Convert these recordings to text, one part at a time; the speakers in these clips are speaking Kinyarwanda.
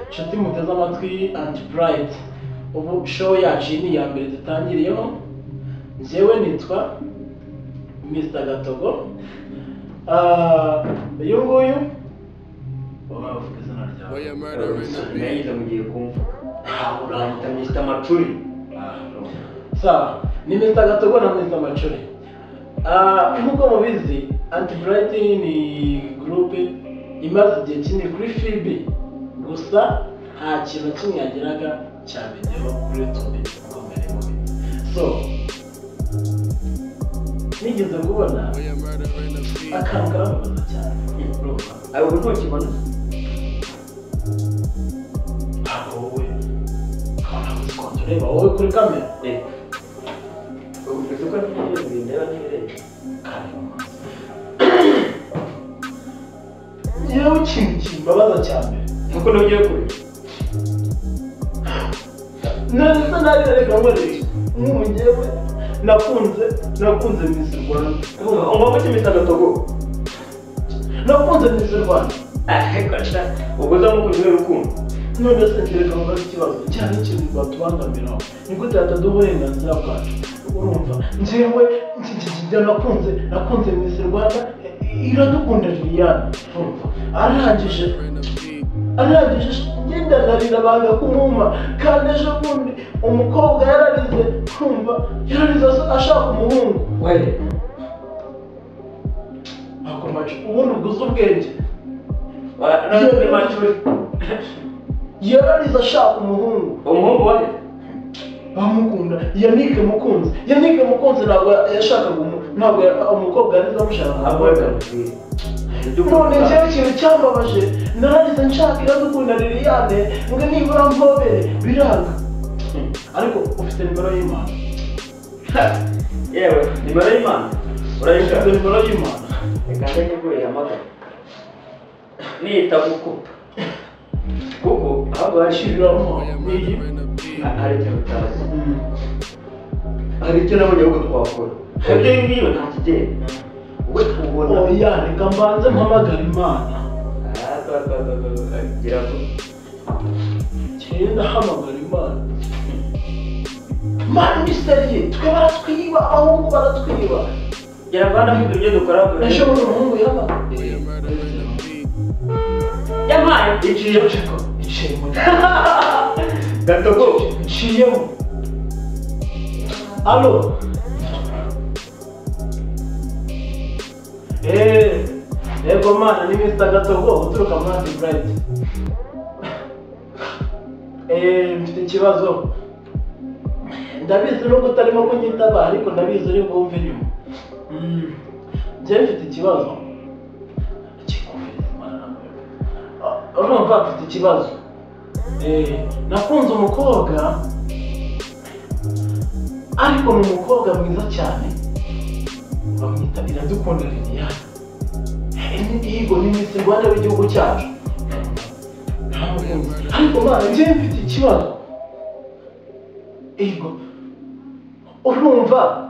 nshuti muteze amatwi anti burayiti ubu show yacu iyi ni iya mbere dutangiriyeho njyewe nitwa misita gatogo Ah, uyu nguyu uba uvuga izina ryawe Oya, murder in the beat. sinayita mugiye kumva ntawe urahita urahita misita amacuri sawa ni misita gatogo na misita macuri Ah, nk'uko mubizi anti burayiti ni gurupe imaze igihe kinini kuri fibi gusa nta kintu na kimwe yageraga cya videwo kuri tube ngo mbere mubi so nigeze kubona akantu karababaza cyane urumva ayo ubu ntukibona ntabwo wowe kanabuze konti ureba wowe kuri kamera reka ubu mfite uko ntegereje ibintu ndeba ntibirenze yewe ikintu kimbabaza cyane nuko ntugiye kure nandisa narira reka nkorere nk'ubu njyewe nakunze nakunze misi rwanda umva muke misita gatogo nakunze misi rwanda ariko sha ubwo uzamukunze kubera urukundo none se reka nkora ikibazo cyane ikintu rwatubangamiraho ni gute hataduha uburenganzira bwacu urumva njyewe iki giti nakunze nakunze misi rwanda iradukunda liliane urumva arangije arangije ngenda narira banga kumwuma kandi ejo bundi umukobwa yararize kumva yararize asa- ashaka umuhungu were akomaje ubundi uguze ubwenge wa- none kuri macuri yararize ashaka umuhungu umuhungu wari bamukunda yanike mukunzi yanike mukunzi ntabwo yashakaga umu- ntabwo ya- umukobwa yarize amushaka ntabwo wari kamubwire none njyewe ikintu cyambabaje narangiza nshaka iradukunda liliane ngo nibura mpobere biranga ariko ufite nimero y'imana yewe nimero y'imana ufite urayishaka nimero y'imana reka ndajya kure hamagara nita gukupa kuko ahubwo hashyirira Shiramo iyi hari icyo utazi hari icyo nabonye ahubwo twakora ibyo ngiyo nta kigenda ubwo tubona oya reka mbanze mpamagara imana gira ngo kenda hamagara imana imana idusabye twe baratwiba abahungu baratwiba gira ngo hano ibyo dukora ejo bundi umuhungu yaba yampaye iciye iciye mu gatogo nciyemo alo eee yego mana ni mr gatogo uturuka muri anti bright eee mfite ikibazo ndabizi nubwo utarimo kunyitaba ariko ndabizi uri bwumve inyuma Mm. njyewe mfite ikibazo kikuveze mana Ah, urumva mfite ikibazo Eh, nakunze umukobwa ariko ni umukobwa mwiza cyane bamwita iradukunda liliane imihigo ni misi rwanda w'igihugu cyacu ariko mwana njyewe mfite ikibazo ego urumva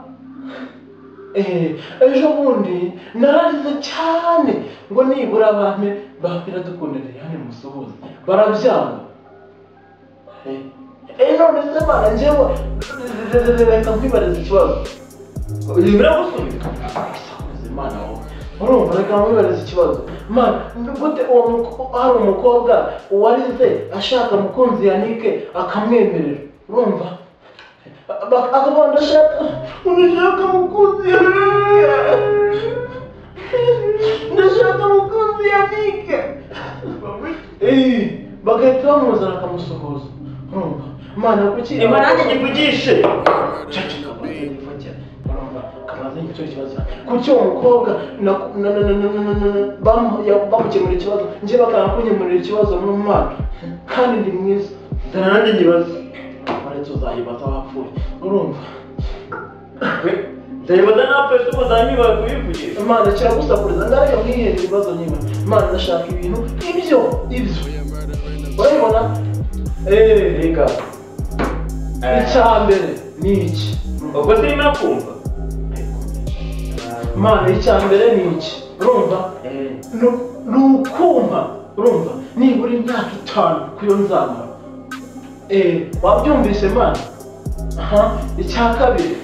eh, ejo bundi nararize cyane ngo nibura abame bapiradukunda liliane musuhuze barabyanga Eh, none se mana njyewe reka nkwibariza ikibazo ibi biramusunika Sakuze mana wowe urumva reka nkwibariza ikibazo mana ni gute uwo muko- hari umukobwa warize ashaka mukunzi yanike akamwemerera urumva Ba- akaba ndashaka ndashaka mukunzi ndashaka mukunzi yanike Eh, bagahita bamuzana akamusuhuza urumva mana kuki inyuma nanjye nyivugishe kuki uwo mukobwa bamukemurira ikibazo njye bakanga kunyemurira ikibazo mu mwaka kandi ndi mwiza dore nanjye nyibaza uretse uzayibaza wapfuye urumva ndayibaza napfe se umuzanyibara kuyivugisha imana kiragusakuriza ndareka mwihere ibibazo nyine imana ndashaka ibintu ibyo ibyo urabibona reka icya mbere ni iki ubwo sirimo kumva imana y'icyambere ni iki urumva ni ni ukumva urumva nibura imyaka itanu ku yo nzamara eee wabyumvise mana aha icya kabiri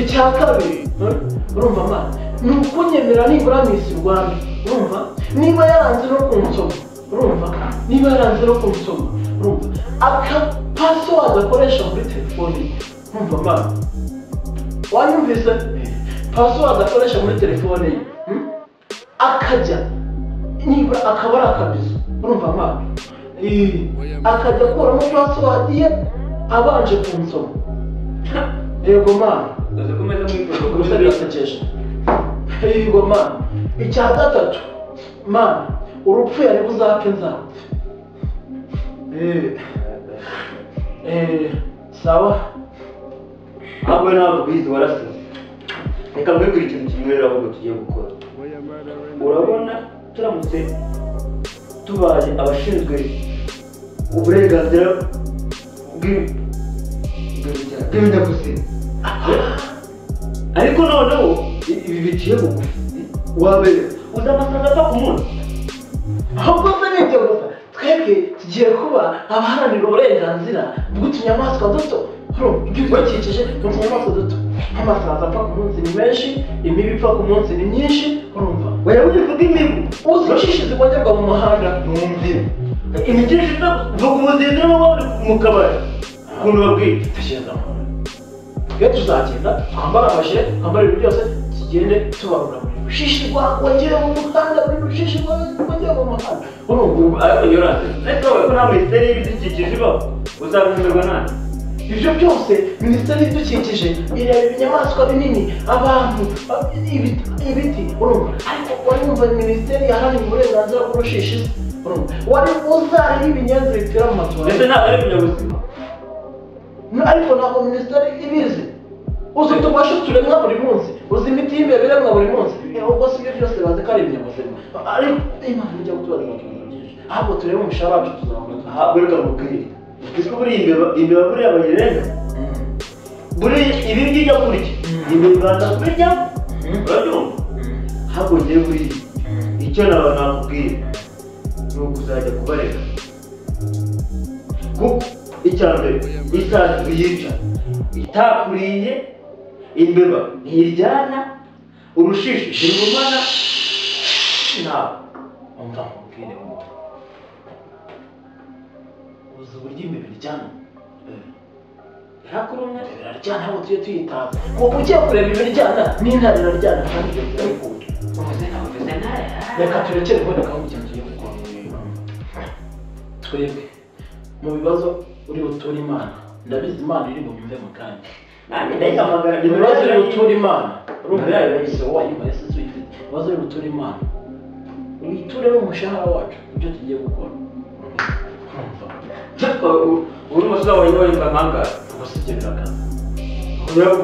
icya kabiri ur- urumva mana ni ukunyemera nibura misi rwanda urumva niba yaranze no kunsoma urumva niba yaranze no kunsoma urumva aka pasiwadi akoresha muri telefoni urumva mana wanyumvise pasiwadi akoresha muri telefone ye hmm? akajya nibura akaba ari akabizo urumva mpamvu Eh, akajya akuramo pasiwadi ye abanje kunsoma yego mana gusa birasekeje yego mana icya gatatu mana urupfu yari buzapfe nzapfe Eh, eh, sawa ntabwo ntabwo bizi warasize reka mbibwire ikintu kimwe rero ahubwo tugiye gukora urabona turamutse tubaye abashinzwe uburenganzira bw'i- bw'ibinyabuzima ariko noneho i- ibi biciye bugufi wabere uzamasanga apfa ku munsi ahubwo se ni ibyo gusa twebwe tugiye kuba abaharanira uburenganzira bw'utunyamaswa duto hano ibidukikije ni utunyamaswa duto nk'amasazi apfa ku munsi ni menshi imibu ipfa ku munsi ni myinshi urumva wayabonye kuko imibu uzicishe zikongerwa mu muhanda numvire imikesha iva kuva ku muzinzi n'amabara mu kabari ukuntu babwira tugenda mu iyo tuzagenda twambare amajire twambare ibintu byose tugende tubarura buri rushishi rwakongera mu muhanda buri rushishi rwakongera mu muhanda urumva ubu ariko yorase ariko wowe ko nta minisiteri y'ibidukikije ibaho uzabimirwa nande ibyo byose minisiteri y'ibidukikije ireba ibinyamaswa binini abantu ab- ibiti ibiti, urumva ariko wari wumva minisiteri yaharaniye uburenganzira bw'urushishi se urumva wari uzareba ibinyenzi bipfira mu ndetse matora ntabwo ari ibinyabuzima ariko ntabwo minisiteri ibizi uzi utubashe turemwa buri munsi uzi imiti y'imbeba iremwa buri munsi Eh, ubwo si ibyo byose bazi ko ari ibinyabuzima ariko imana ijya kutubaza ibintu byinshi ahubwo turebe umushahara wacu tuzamurika aha reka mubwire ese buriya imbeba imbeba buriya bayirenga buriya ibi ngibyo kurya imbeba ndakubirya urabyumva ahubwo ngiye buriya icyo naba nakubwira ni ukuzajya kubarega kuko icya mbere isazi yica itakuriye imbeba ntiryana urushishi ntirumana ntabwo umva nkubwire ngo uzi uburyo imibiri iryana ntakurumwe biraryana ahubwo tujye tuyitaza ngo ugiye kureba ibiryana n'intare iraryana kandi ibyo birabikunda reka turekere ubundi akabugenda tugiye gukora twebwe mu bibazo uri buture imana ndabizi imana iri bumve mu kandi nanjye ndayihamagara ibibazo uri buture imana urumva Nabyo yayo yayise wowe. wayibaye se uyifite ibibazo uri buture imana uyiture umushahara wacu ibyo tugiye gukora urumva uri umusore wawe wari amahanga gusigira akazi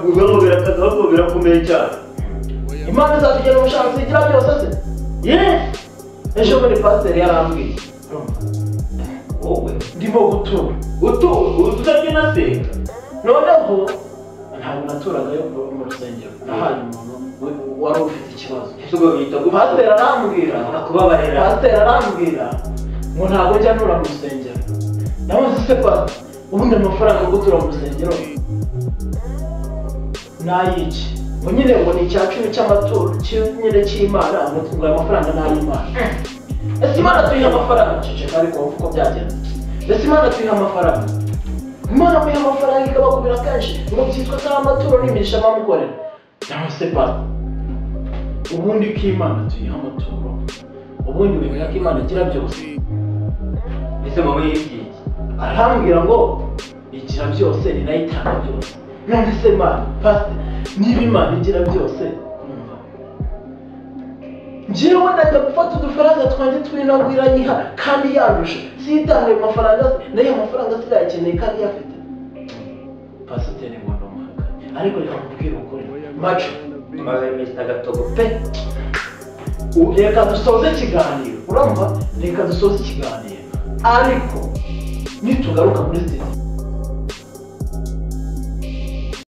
ubwonko birakaza ahubwo birakomeye cyane imana izatugena ubushakashatsi igira byose se yesi ejo bundi pasiteri yarambwiye wowe ndimo gutura utu ututabye na senga noneho ntabwo naturagayo mu rusengero nahaye umuntu we- wari ufite ikibazo ese ubwo bita pasiteri arambwira kubabarira pasiteri arambwira ngo ntabwo njya ntura mu rusengero namuze se pasi ubundi amafaranga yo gutura mu rusengero nayiki ngo nyine ngo ni icya cumi cy'amaturo cy- nyine cy'imana ngo ngo aya mafaranga ni ay'imana ese imana tuyiha amafaranga ceceka ariko wumva uko byagenze ese imana tuyiha amafaranga imana muyiha amafaranga ikabakubira kenshi ngo byitwa ko ari amaturo n'imigisha bamukorera cyangwa se pasi ubundi ko imana tuyiha amaturo ubundi wemera ko imana igira byose ese mama yibwiye arambwira ngo igira byose ni nayo itanga byose none se mana pasite niba imana igira byose numva njyewe najya gufata udufaranga twanjye twinagwira yiha kandi yandusha sitanga ayo mafaranga se nayo ayo mafaranga se yakeneye kandi yafite pasiteri ngo ni umuhanga ariko reka mubwire ukuri maco maze iminsi agatogo pe ubu reka dusoze ikiganiro urumva reka dusoze ikiganiro ariko nitugaruka muri sitasiyo